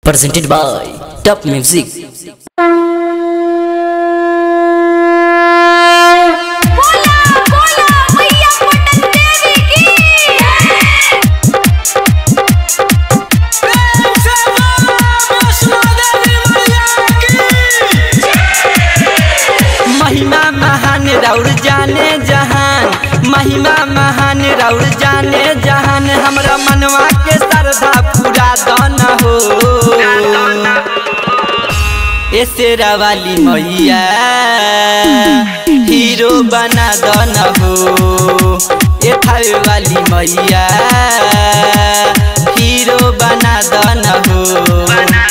presented by Top Music. बोला बोला मैया पटन देवी की महिमा महान रौर जाने जहान महिमा महान रौर जाने जहान हमरा मनवा के श्रद्धा पूरा दन हो ए शेरा वाली मैया हीरो बना दन हो ए थावे वाली मैया हीरो बना दन हो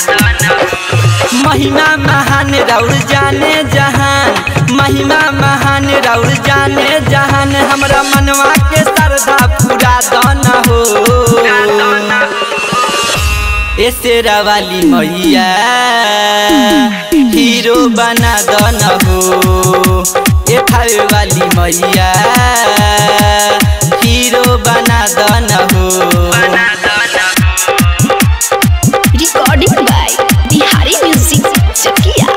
महिमा महान रौर जाने जहान महिमा महान रौर जाने जहान हमरा मनवा के श्रद्धा पूरा दन हो ए शेरा वाली मैया हीरो बना दन हो ए थावे वाली मैया हीरो बना दन हो recording by Bihari music Chakiya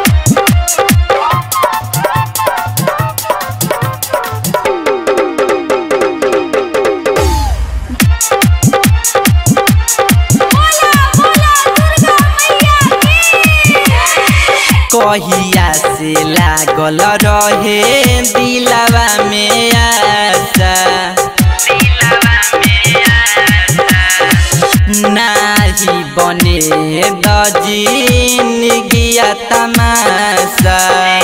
बोला बोला दुर्गा मैया की कहिया से लागल रहे दिलवा में आशा नाही बने दजीन गिया तमाशा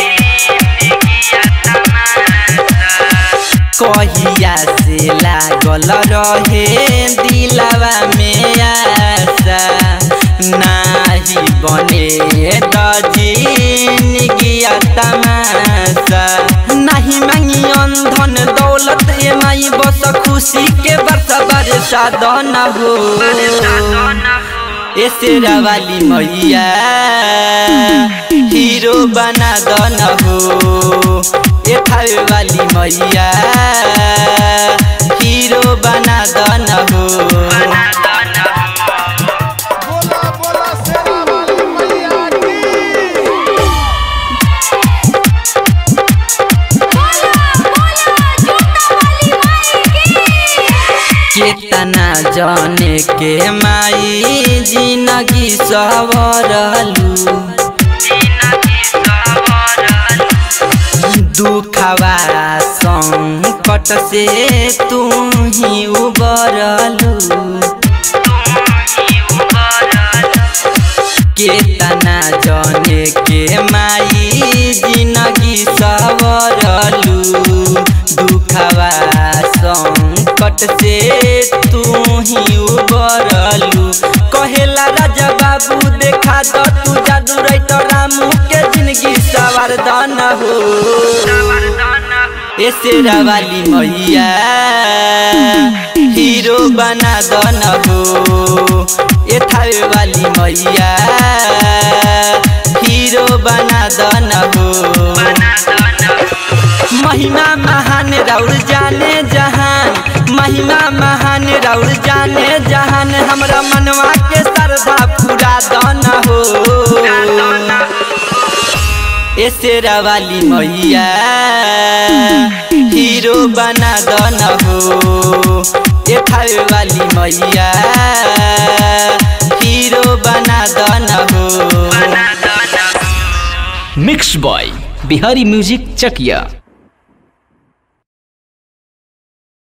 कहिया से लागल रहे दिलवा में आशा नाही बने दजीन गिया तमाशा नहीं मांगी धन दौलत ए माई बस खुशी के बरसा बरसा दन हो ए शेरा वाली मैया हीरो बना दन हो ए थावे वाली मैया हीरो बना दन हो बोला बोला सेना वाली मैया की बोला बोला जूता वाली माई की केतना जाने के माई जिंदगी सवरलू दुखवा संकट से तू ही उबरलू केतना जाने के माई जिंदगी सवरलू दुखवा संकट से तू ही उबरलू कहेला राजा बाबू देखा तो तू जादू रही रामू के जिंदगी सवार दन हो ए शेरा वाली मैया हीरो बना दन हो ए थावे वाली मैया हीरो बना दन हो महिमा महान रौर जाने जहान महिमा महान रौर जाने जहान हमरा मनवा के श्रद्धा पूरा दन हो ए शेरा वाली मैया हीरो बना दन हो ए थावे वाली मैया हीरो बना दन हो Mixed by Bihari Music Chakia.